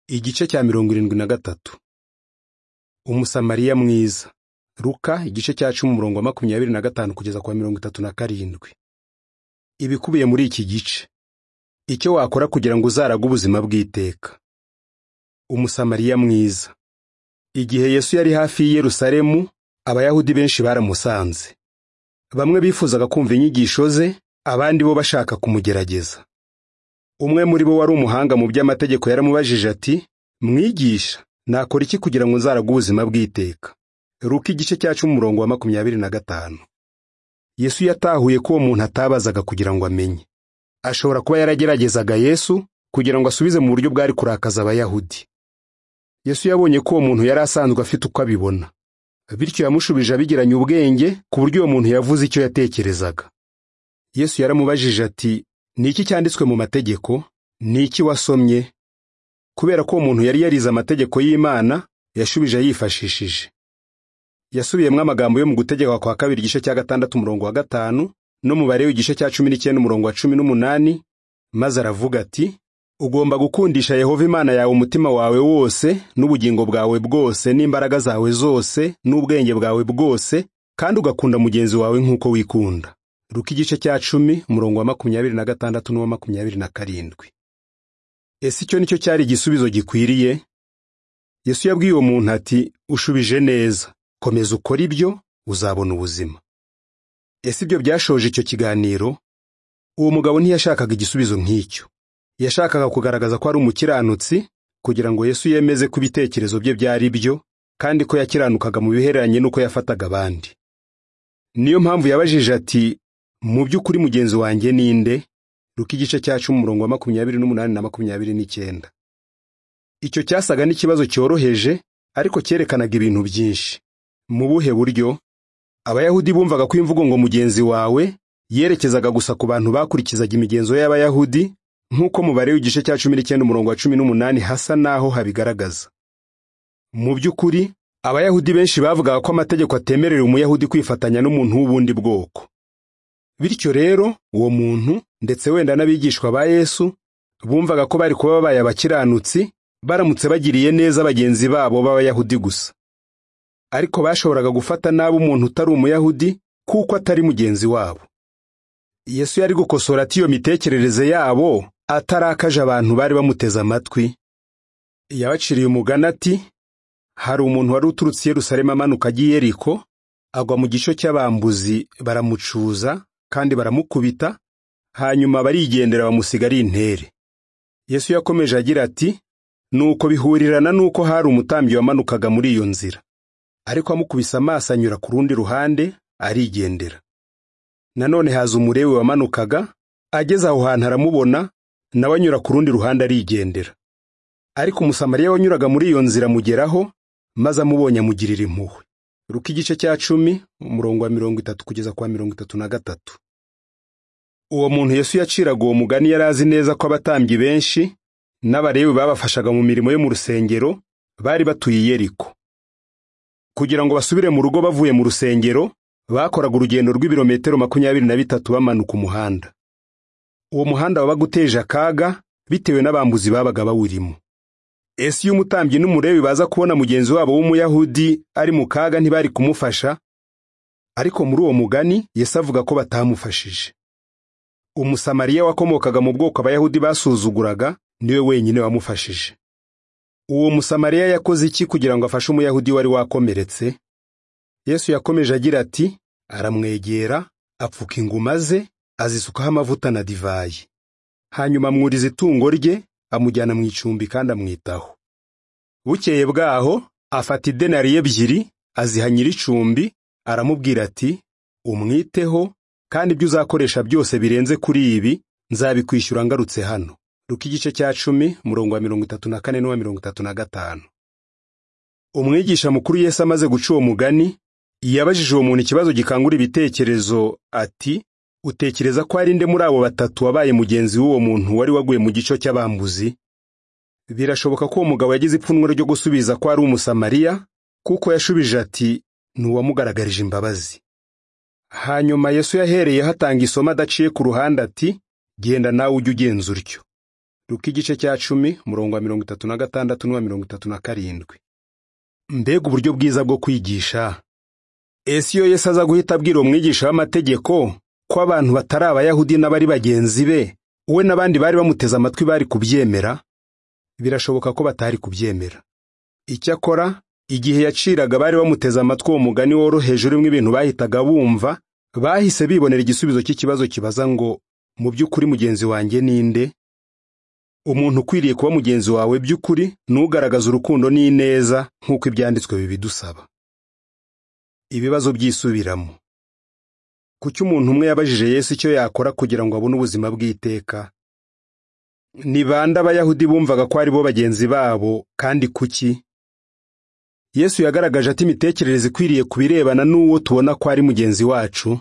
igice cya mirongo irindwi na gatatu umusamariya mwiza ruka igice cya cumi umurongo wa makumyabiri na gatanu kugeza kwa mirongo itatu na karindwi ibikubiye muri iki gice icyo wakora kugira ngo uzarage ubuzima bw'iteka umusamariya mwiza igihe yesu yari hafi y'i yerusalemu abayahudi benshi baramusanze bamwe bifuzaga kumva inyigisho ze abandi bo bashaka kumugerageza umwe muri bo wari umuhanga mu by'amategeko yaramubajije ati mwigisha nakora iki kugira ngo nzarage ubuzima bw'iteka ruka igice cyacu umurongo wa makumyabiri na gatanu yesu yatahuye ko uwo muntu atabazaga kugira ngo amenye ashobora kuba yarageragezaga yesu kugira ngo asubize mu buryo bwari kurakaza abayahudi yesu yabonye ko uwo muntu yari asanzwe afite uko abibona bityo yamushubije abigiranye ubwenge ku buryo uwo muntu yavuze icyo yatekerezaga yesu yaramubajije ati ni iki cyanditswe mu mategeko ni iki wasomye kubera ko uwo muntu yari yarize amategeko y'imana yashubije yifashishije yasubiyemo amagambo yo mu gutegeka kwa kabiri igice cya gatandatu umurongo wa gatanu n'umubare w'igice cya cumi n'icyenda umurongo wa cumi n'umunani maze aravuga ati ugomba gukundisha yehova imana yawe umutima wawe wose n'ubugingo bwawe bwose n'imbaraga zawe zose n'ubwenge bwawe bwose kandi ugakunda mugenzi wawe nk'uko wikunda ruka igice cya cumi umurongo wa makumyabiri na gatandatu n'uwa makumyabiri na karindwi ese icyo nicyo cyari igisubizo gikwiriye yesu yabwiye uwo muntu ati ushubije neza komeza ukora ibyo uzabona ubuzima ese ibyo byashoje icyo kiganiro uwo mugabo ntiyashakaga igisubizo nk'icyo yashakaga kugaragaza ko ari umukiranutsi kugira ngo yesu yemeze ko ibitekerezo bye byari byo kandi ko yakiranukaga mu bihereranye n'uko yafataga abandi niyo mpamvu yabajije ati mu by'ukuri mugenzi wanjye ninde ruka igice cyacu mu murongo wa makumyabiri n'umunani na makumyabiri n'icyenda icyo cyasaga n'ikibazo cyoroheje ariko cyerekanaga ibintu byinshi mu buhe buryo abayahudi bumvaga ko imvugo ngo mugenzi wawe yerekezaga gusa ku bantu bakurikizaga imigenzo y'abayahudi nk'uko mubare w'igice cya cumi n'icyenda umurongo wa cumi n'umunani hasa n'aho habigaragaza mu by'ukuri abayahudi benshi bavugaga ko amategeko atemerera umuyahudi kwifatanya n'umuntu w'ubundi bwoko bityo rero uwo muntu ndetse wenda n'abigishwa ba yesu bumvaga ko bari kuba babaye abakiranutsi baramutse bagiriye neza bagenzi babo b'abayahudi gusa ariko bashoboraga gufata nabi umuntu utari umuyahudi kuko atari mugenzi wabo yesu yari gukosora ati iyo mitekerereze yabo atarakaje abantu bari bamuteze amatwi yabaciriye umugani ati hari umuntu wari uturutse Yerusalemu amanuka ajya i Yeriko agwa mu gico cy'abambuzi baramucuza kandi baramukubita hanyuma barigendera bamusiga ari intere yesu yakomeje agira ati nuko bihurirana n'uko hari umutambyi wamanukaga muri iyo nzira ariko amukubise amaso anyura ku rundi ruhande arigendera nanone haza umurewe wamanukaga ageze aho hantu aramubona nawe anyura ku rundi ruhande arigendera ariko umusamariya wanyuraga muri iyo nzira amugeraho maze amubonye amugirira impuhwe ruka igice cya cumi umurongo wa mirongo itatu kugeza kwa mirongo itatu na gatatu uwo muntu yesu yaciraga uwo mugani yari azi neza ko abatambyi benshi n'abarebi babafashaga mu mirimo yo mu rusengero bari batuye i yeriko kugira ngo basubire mu rugo bavuye mu rusengero bakoraga urugendo rw'ibirometero makumyabiri na bitatu bamanuka umuhanda uwo muhanda wabaga uteje akaga bitewe n'abambuzi babaga bawurimo ese iyo umutambyi n'umurebi baza kubona mugenzi wabo w'umuyahudi ari mu kaga ntibari kumufasha ariko muri uwo mugani Yesu avuga ko batamufashije umusamariya wakomokaga mu bwoko abayahudi basuzuguraga niwe wenyine wamufashije uwo musamariya yakoze iki kugira ngo afashe umuyahudi wari wakomeretse yesu yakomeje agira ati aramwegera apfuka inguma ze azisukaho amavuta na divayi hanyuma amwuriza itungo rye amujyana mu icumbi kandi amwitaho bukeye bwaho afata idenariyo ebyiri aziha nyir'icumbi aramubwira ati umwiteho kandi ibyo uzakoresha byose birenze kuri ibi nzabikwishyura ngarutse hano ruka igice cya cumi murongo wa mirongo itatu na kane n'uwa mirongo itatu na gatanu umwigisha mukuru Yesu amaze guca uwo mugani yabajije uwo muntu ikibazo gikangura ibitekerezo ati utekereza ko ari nde muri abo batatu wabaye mugenzi w'uwo muntu wari waguye mu gico cy'abambuzi birashoboka ko uwo mugabo yagize ipfunwe ryo gusubiza ko ari umusamariya kuko yashubije ati ni uwamugaragarije imbabazi hanyuma yesu yahereyeho atanga isomo adaciye ku ruhande ati genda nawe ujye ugenza utyo ruka igice cya cumi murongo wa mirongo itatu na gatandatu n'uwa mirongo itatu na karindwi mbega uburyo bwiza bwo kwigisha ese iyo yesu aza guhita abwira uwo mwigisha w'amategeko ko abantu batari abayahudi n'abari bagenzi be we n'abandi bari bamuteze amatwi bari kubyemera birashoboka ko batari kubyemera icyakora igihe yaciraga bari bamuteze amatwi uwo mugani woroheje urimo ibintu bahitaga bumva bahise bibonera igisubizo cy'ikibazo kibaza ngo mu by'ukuri mugenzi wanjye ninde umuntu ukwiriye kuba mugenzi wawe by'ukuri n'ugaragaza urukundo n'ineza nk'uko ibyanditswe bibidusaba ibibazo byisubiramo kuki umuntu umwe yabajije yesu icyo yakora kugira ngo abone ubuzima bw'iteka ni bande abayahudi bumvaga ko ari bo bagenzi babo kandi kuki yesu yagaragaje ati imitekerereze ikwiriye ku birebana n'uwo tubona ko ari mugenzi wacu